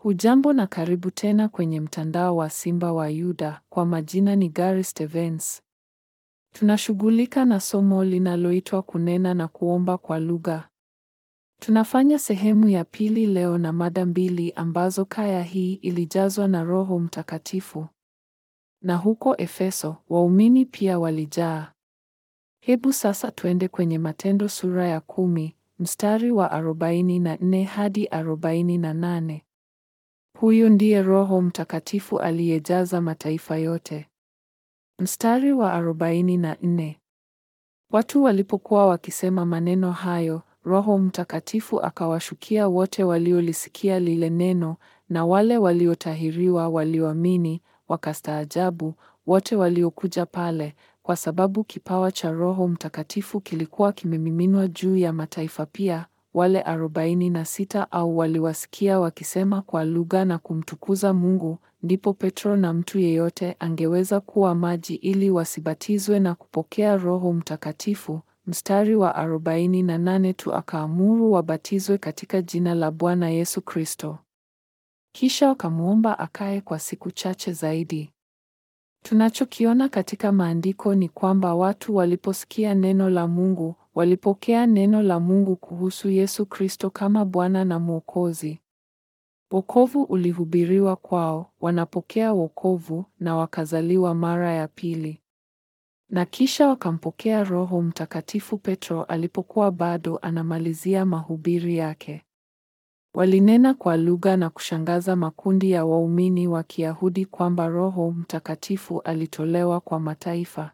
Hujambo na karibu tena kwenye mtandao wa Simba wa Yuda. Kwa majina ni Gary Stevens. Tunashughulika na somo linaloitwa kunena na kuomba kwa lugha. Tunafanya sehemu ya pili leo na mada mbili ambazo kaya hii ilijazwa na Roho Mtakatifu. Na huko Efeso, waumini pia walijaa. Hebu sasa twende kwenye Matendo sura ya kumi, mstari wa arobaini na nne hadi arobaini na nane. Huyu ndiye Roho Mtakatifu aliyejaza mataifa yote. Mstari wa arobaini na nne. Watu walipokuwa wakisema maneno hayo, Roho Mtakatifu akawashukia wote waliolisikia lile neno, na wale waliotahiriwa walioamini wakastaajabu, wote waliokuja pale, kwa sababu kipawa cha Roho Mtakatifu kilikuwa kimemiminwa juu ya mataifa pia. Wale arobaini na sita au waliwasikia wakisema kwa lugha na kumtukuza Mungu. Ndipo Petro na mtu yeyote angeweza kuwa maji ili wasibatizwe na kupokea Roho Mtakatifu. Mstari wa arobaini na nane tu akaamuru wabatizwe katika jina la Bwana Yesu Kristo. Kisha wakamwomba akae kwa siku chache zaidi. Tunachokiona katika maandiko ni kwamba watu waliposikia neno la Mungu, walipokea neno la Mungu kuhusu Yesu Kristo kama Bwana na Mwokozi. Wokovu ulihubiriwa kwao, wanapokea wokovu na wakazaliwa mara ya pili. Na kisha wakampokea Roho Mtakatifu Petro alipokuwa bado anamalizia mahubiri yake. Walinena kwa lugha na kushangaza makundi ya waumini wa Kiyahudi kwamba Roho Mtakatifu alitolewa kwa mataifa.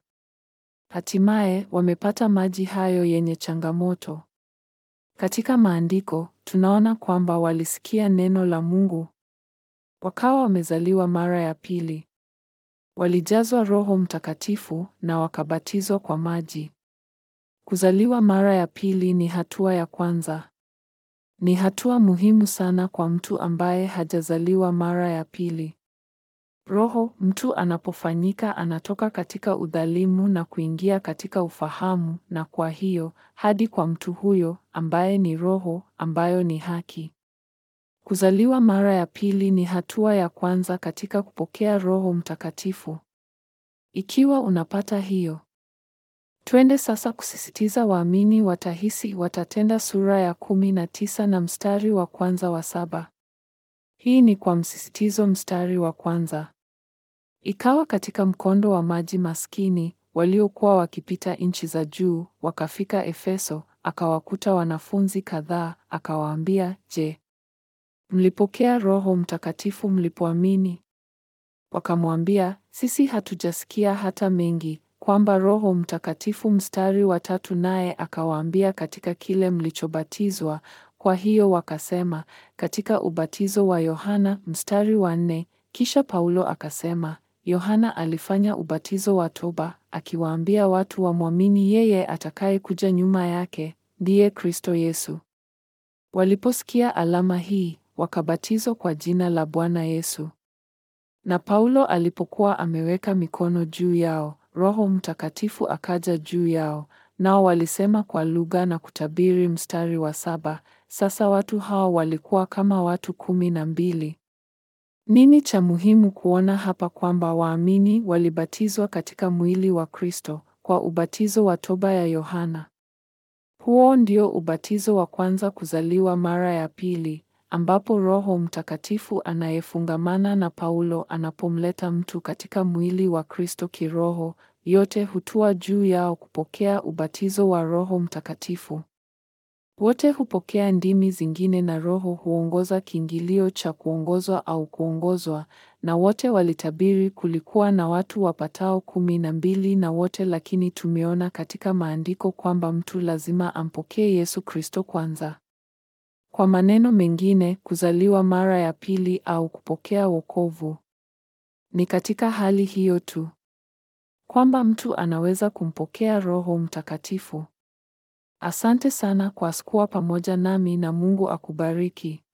Hatimaye wamepata maji hayo yenye changamoto. Katika maandiko tunaona kwamba walisikia neno la Mungu, wakawa wamezaliwa mara ya pili. Walijazwa Roho Mtakatifu na wakabatizwa kwa maji. Kuzaliwa mara ya pili ni hatua ya kwanza. Ni hatua muhimu sana kwa mtu ambaye hajazaliwa mara ya pili. Roho mtu anapofanyika anatoka katika udhalimu na kuingia katika ufahamu, na kwa hiyo hadi kwa mtu huyo ambaye ni roho ambayo ni haki. Kuzaliwa mara ya pili ni hatua ya kwanza katika kupokea Roho Mtakatifu. Ikiwa unapata hiyo, twende sasa kusisitiza waamini watahisi watatenda sura ya kumi na tisa na mstari wa kwanza wa saba. Hii ni kwa msisitizo mstari wa kwanza. Ikawa katika mkondo wa maji maskini waliokuwa wakipita nchi za juu, wakafika Efeso, akawakuta wanafunzi kadhaa, akawaambia, Je, mlipokea Roho Mtakatifu mlipoamini? Wakamwambia, sisi hatujasikia hata mengi kwamba Roho Mtakatifu. Mstari wa tatu, naye akawaambia, katika kile mlichobatizwa. Kwa hiyo wakasema, katika ubatizo wa Yohana. Mstari wa nne, kisha Paulo akasema, Yohana alifanya ubatizo wa toba, akiwaambia watu wamwamini yeye atakayekuja nyuma yake, ndiye Kristo Yesu. Waliposikia alama hii, wakabatizwa kwa jina la Bwana Yesu. Na Paulo alipokuwa ameweka mikono juu yao, Roho Mtakatifu akaja juu yao, nao walisema kwa lugha na kutabiri. Mstari wa saba. Sasa watu hao walikuwa kama watu kumi na mbili. Nini cha muhimu kuona hapa? Kwamba waamini walibatizwa katika mwili wa Kristo kwa ubatizo wa toba ya Yohana. Huo ndio ubatizo wa kwanza kuzaliwa mara ya pili, ambapo Roho Mtakatifu anayefungamana na Paulo anapomleta mtu katika mwili wa Kristo kiroho, yote hutua juu yao kupokea ubatizo wa Roho Mtakatifu. Wote hupokea ndimi zingine na Roho huongoza kiingilio cha kuongozwa au kuongozwa, na wote walitabiri. Kulikuwa na watu wapatao kumi na mbili na wote, lakini tumeona katika maandiko kwamba mtu lazima ampokee Yesu Kristo kwanza. Kwa maneno mengine, kuzaliwa mara ya pili au kupokea wokovu ni katika hali hiyo tu kwamba mtu anaweza kumpokea Roho Mtakatifu. Asante sana kwa kuwa pamoja nami na Mungu akubariki.